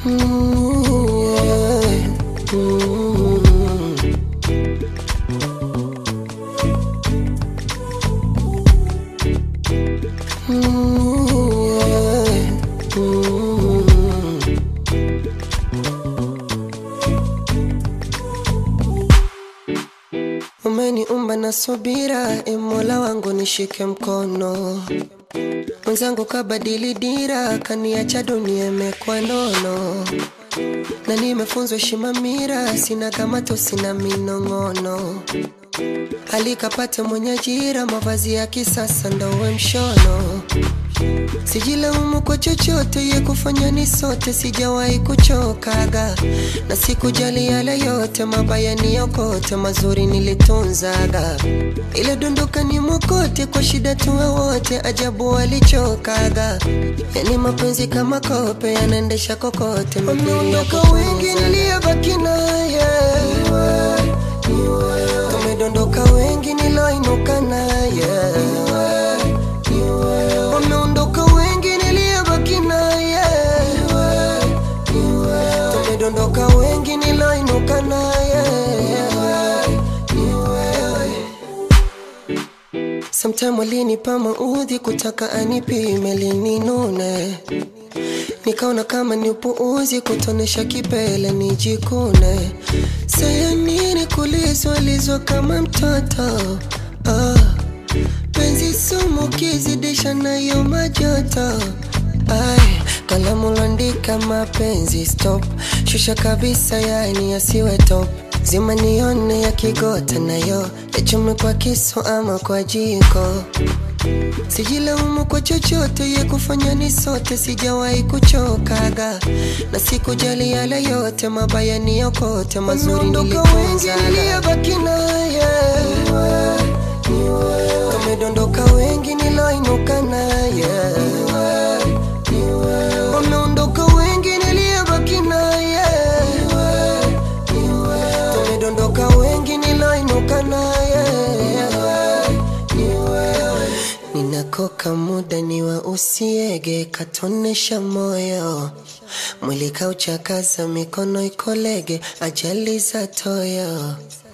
Mm, yeah. Mm. Mm, yeah. Mm. Umeniumba na subira, e Mola wangu nishike mkono. Mwenzangu kabadili dira, kaniacha dunia imekuwa nono, na nimefunzwa heshima mira, sina kamato, sina minong'ono. Alikapate mwenye ajira, mavazi ya kisasa ndowe mshono. Sijilaumu kwa chochote, ye kufanya ni sote, sijawahi kuchokaga na sikujali yale yote, mabaya niyokote, mazuri nilitunzaga. Ile dondoka ni mokote, kwa shida tuwe wote, ajabu walichokaga. Yani mapenzi kama kope, yanaendesha kokote, wameondoka wengi, niliyebaki naye tumedondoka wengi, niloinuka naye wameondoka wengi niliyebaki naye tumedondoka wengi niloinuka naye Sometime walinipa maudhi kutaka anipime lininune nikaona kama ni upuuzi kutonesha kipele nijikune saya nini kulizwalizwa kama mtoto ah. penzi sumu kizidisha nayo majoto Ai, kalamu landika mapenzi stop shusha kabisa yani yasiwe top zima nione ya kigota nayo yachume kwa kisu ama kwa jiko Sijilaumu kwa chochote, ye kufanya ni sote, sijawahi kuchokaga na sikujali yale yote, mabaya ni yokote, mazuri nilitunzaga. Niliyebaki naye tumedondoka wengi, niloinuka naye wameondoka wengi, niliyebaki naye tumedondoka wengi, niloinuka naye ninakoka muda ni wa usiege katonesha moyo mwili kauchakaza mikono ikolege ajali za toyo